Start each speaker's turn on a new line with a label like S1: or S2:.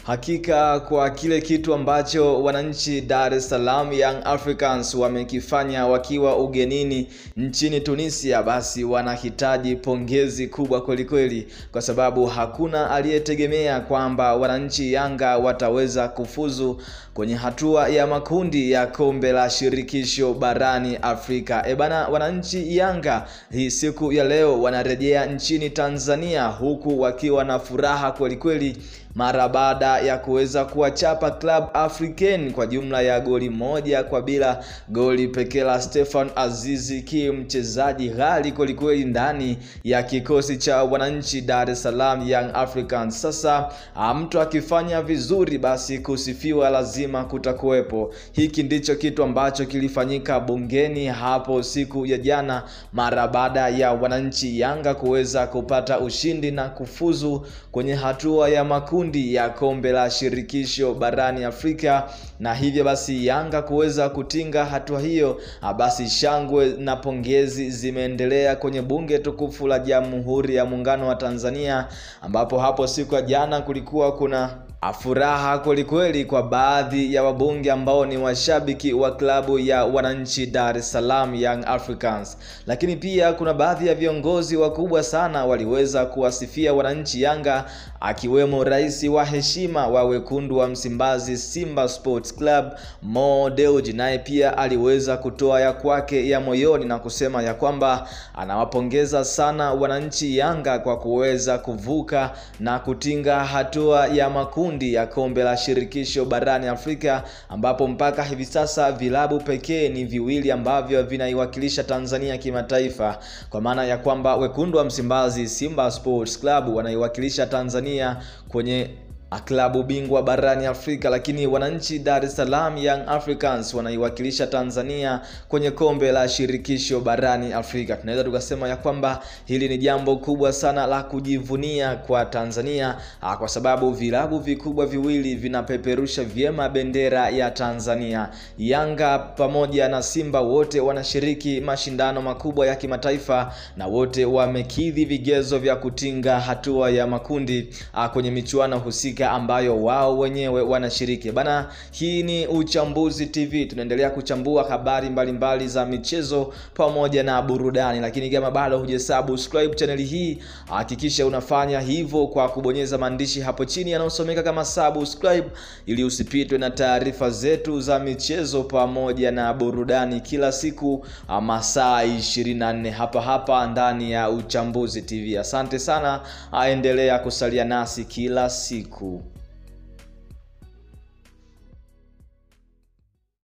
S1: Hakika kwa kile kitu ambacho wananchi Dar es Salaam Young Africans wamekifanya wakiwa ugenini nchini Tunisia, basi wanahitaji pongezi kubwa kwelikweli, kwa sababu hakuna aliyetegemea kwamba wananchi Yanga wataweza kufuzu kwenye hatua ya makundi ya kombe la shirikisho barani Afrika. E bana, wananchi Yanga hii siku ya leo wanarejea nchini Tanzania huku wakiwa na furaha kwelikweli mara baada ya kuweza kuwachapa Club Africain kwa jumla ya goli moja kwa bila, goli pekee la Stefan Azizi Ki, mchezaji ghali kwelikweli ndani ya kikosi cha wananchi Dar es Salaam Young Africans. Sasa mtu akifanya vizuri, basi kusifiwa lazima kutakuwepo. Hiki ndicho kitu ambacho kilifanyika bungeni hapo siku ya jana, mara baada ya wananchi Yanga kuweza kupata ushindi na kufuzu kwenye hatua ya makundi ya kombe la shirikisho barani Afrika, na hivyo basi Yanga kuweza kutinga hatua hiyo, basi shangwe na pongezi zimeendelea kwenye bunge tukufu la Jamhuri ya Muungano wa Tanzania, ambapo hapo siku ya jana kulikuwa kuna furaha kwelikweli kwa baadhi ya wabunge ambao ni washabiki wa klabu ya wananchi Dar es Salaam Young Africans, lakini pia kuna baadhi ya viongozi wakubwa sana waliweza kuwasifia wananchi Yanga, akiwemo rais wa heshima wa wekundu wa Msimbazi Simba Sports Club Mo Dewji, naye pia aliweza kutoa ya kwake ya moyoni na kusema ya kwamba anawapongeza sana wananchi Yanga kwa kuweza kuvuka na kutinga hatua ya makundi ya kombe la shirikisho barani Afrika ambapo mpaka hivi sasa vilabu pekee ni viwili ambavyo vinaiwakilisha Tanzania kimataifa, kwa maana ya kwamba wekundu wa Msimbazi Simba Sports Club wanaiwakilisha Tanzania kwenye klabu bingwa barani Afrika, lakini wananchi Dar es Salaam Young Africans wanaiwakilisha Tanzania kwenye kombe la shirikisho barani Afrika. Tunaweza tukasema ya kwamba hili ni jambo kubwa sana la kujivunia kwa Tanzania, kwa sababu vilabu vikubwa viwili vinapeperusha vyema bendera ya Tanzania. Yanga pamoja na Simba wote wanashiriki mashindano makubwa ya kimataifa na wote wamekidhi vigezo vya kutinga hatua ya makundi kwenye michuano husika ambayo wao wenyewe wanashiriki bana. Hii ni Uchambuzi TV, tunaendelea kuchambua habari mbalimbali mbali za michezo pamoja na burudani, lakini kama bado hujasubscribe chaneli hii, hakikisha unafanya hivyo kwa kubonyeza maandishi hapo chini yanayosomeka kama subscribe, ili usipitwe na taarifa zetu za michezo pamoja na burudani kila siku masaa 24 hapa hapa ndani ya Uchambuzi TV. Asante sana, aendelea kusalia nasi kila siku.